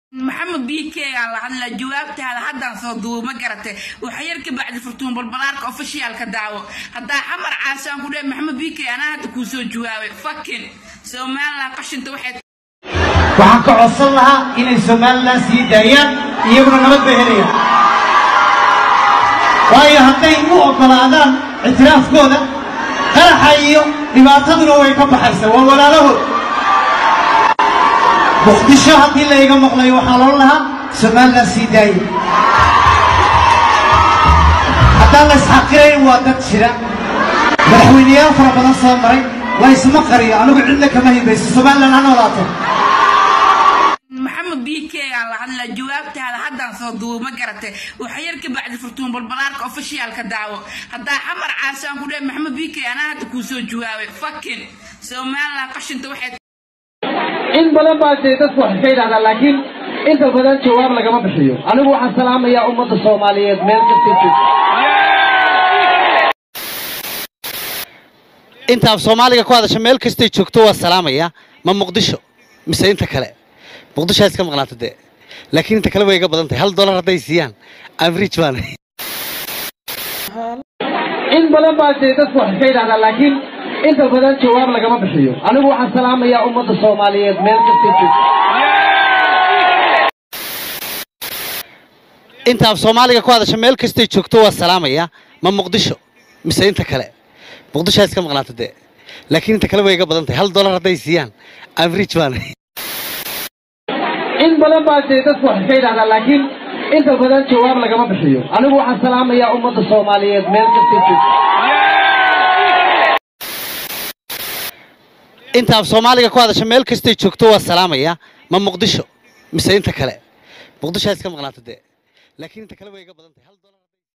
maxamed b k aan la hadlaa jawaabtaada haddaan soo duubo ma garatay waxa yar ka bacdi furtuun balbalaarka ofishiyaalka daawo haddaa xamar caasaan ku dheh maxamed b k anaa hadda kuu soo jawaabay fakin somalilan qashinta waxay waxaan ka codsan lahaa inay somalilan sii daayaan iyaguna nabad bay helayaan waayo hadday u oggolaadaan ictiraafkooda qaraxa iyo dhibaataduna way ka baxaysaa waa walaalahood muqdisho haddii layga maqlayo waxaa loon lahaa somalilan sii daaya haddaan la isxaqirayn waa dad jira madaxweyneyaal fara badan soo maray la isma qariyo anigu cidna kama hibayso somalilan ha noolaato maxamed b k aan la hadlaa jawaabtaada haddaan soo duubo ma garatay waxa yar ka bacdi furtuun balbalaarka ofishiyaalka daawo haddaa xamar caasaan ku dheh maxamed b k anaa hadda kuu soo jawaabay fakin somalilan qashinta waxay in badan baa dee dadku wax iska yidhahdaa laakiin inta badan jawaab lagama bixiyo anigu waxaan salaamayaa ummadda soomaaliyeed meel kasta joogto inta af soomaaliga ku hadasha meel kastay joogto waa salaamaya ma muqdisho mise inta kale muqdisho ha iska maqnaato dee laakiin inta kale way iga badan tahay hal dollar hadday siiyaan average baan in badan baa dee dadku wax iska yidhahdaa laakiin inta badan jawaab lagama bixiyo anigu waxaan salaamayaa ummadda soomaaliyeed meel kasta joogto inta af soomaaliga ku hadasha meel kastay joogto waa salaamaya ma muqdisho mise inta kale muqdisho ha iska maqnaato dee laakiin inta kale way iga badan tahay hal dollar hadday siiyaan average baan in badan baa dee dadku wax iska yidhahdaa laakiin inta badan jawaab lagama bixiyo anigu waxaan salaamayaa ummadda soomaaliyeed meel kasta joogto inta af soomaaliga ku hadasha meel kastay joogto waa salaamaya ma muqdisho mise inta kale muqdisho ha iska maqnaato dee laakiin inta kale way iga badan tahay hal dollar